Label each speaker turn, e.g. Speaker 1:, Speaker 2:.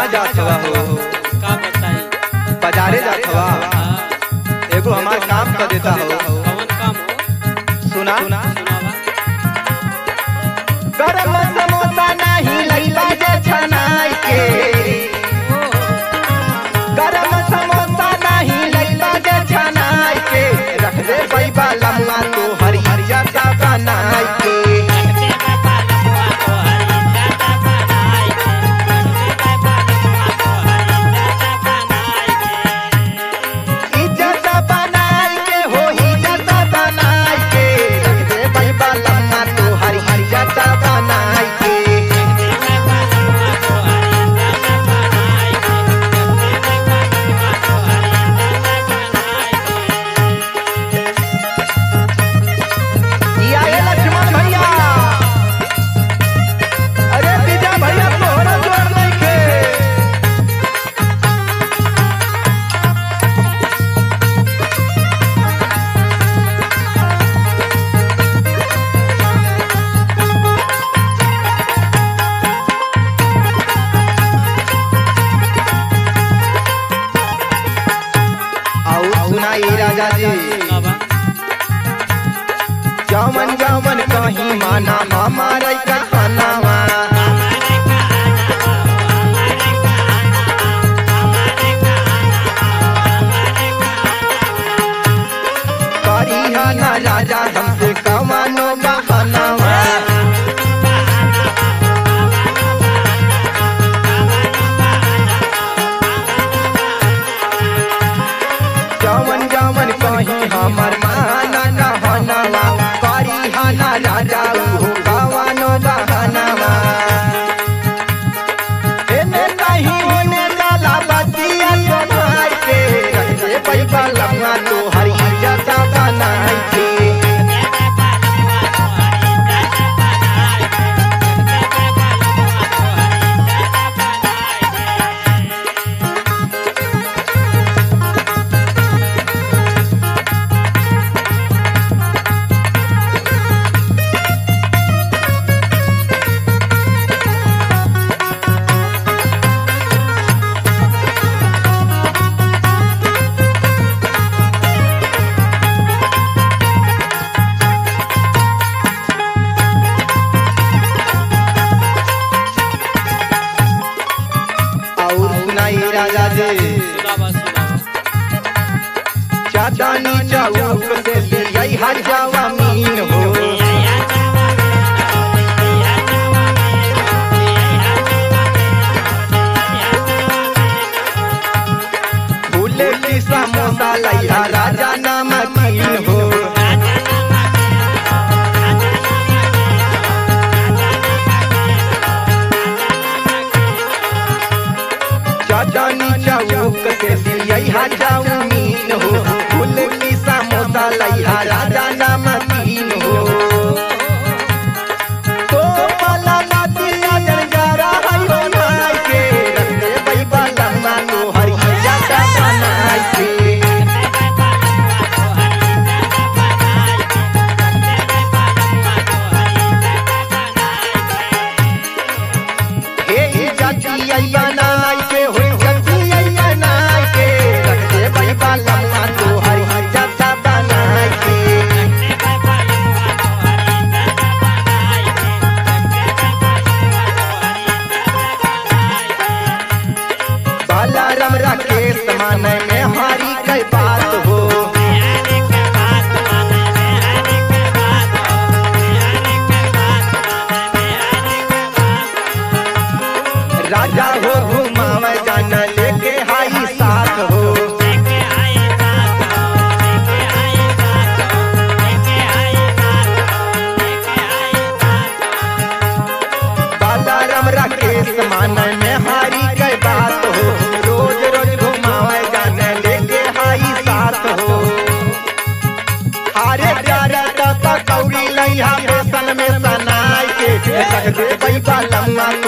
Speaker 1: कहाँ जात हवा हो
Speaker 2: का बताई
Speaker 1: बाजारे जात हवा
Speaker 2: हाँ,
Speaker 1: एगो हमार काम कर देता हो
Speaker 2: कौन काम हो
Speaker 1: सुना
Speaker 2: सुनावा
Speaker 1: गरम समोसा नहीं लैला जे छनाई के गरम समोसा नहीं लैला जे छनाई के रख दे बैबा लम्मा तो हरी हरिया सा बनाई के इज्जत बनाई के हो इज्जत बनाई के रख दे बैबा लम्मा तो हरी हरिया सा बनाई के या ये लक्ष्मण भैया अरे विजय भैया तोहरा जोर नहीं के और सुनाई राजा जी जवन जवन कहीं माना मामा रई का खानावा करी हा ना राजा हमसे कमानो बहानावा जवन जवन कहीं हमर माना कहनावा करी हा ना राजा उहो कमानो बहानावा एने कहीं होने डाला बतिया समार के रख दे पैबा लम्मा तो हरी जता बनाई के और सुनाई राजा जी चाचानी चौक से लियाई हजावा मीन हो फूले की समोसा लैया राजा नमकीन हो चाचानी चौक से लियाई हजावा मीन हो फूले की समोसा लैया राजा नमकीन हो तो पाला नदिया जंजारा है बनाई के रख दे बैबा लम्मा तो हरी जाता बनाई के हे जाती आई बनाई के हो जाती आई बनाई के रख दे बैबा लम्मा तो हरी जाता बनाई के बालाराम राकेश माने में हारी कई बात हो राजा हो घुमावे जाना लेके हाई साथ हो बालाराम राकेश माने में हारी कई बात हो रोज रोज घुमावे जाने लेके हाई साथ हो हारे प्यारे दाता कौड़ी लैया फैशन में सनाई के रख दे पैसा लम्मा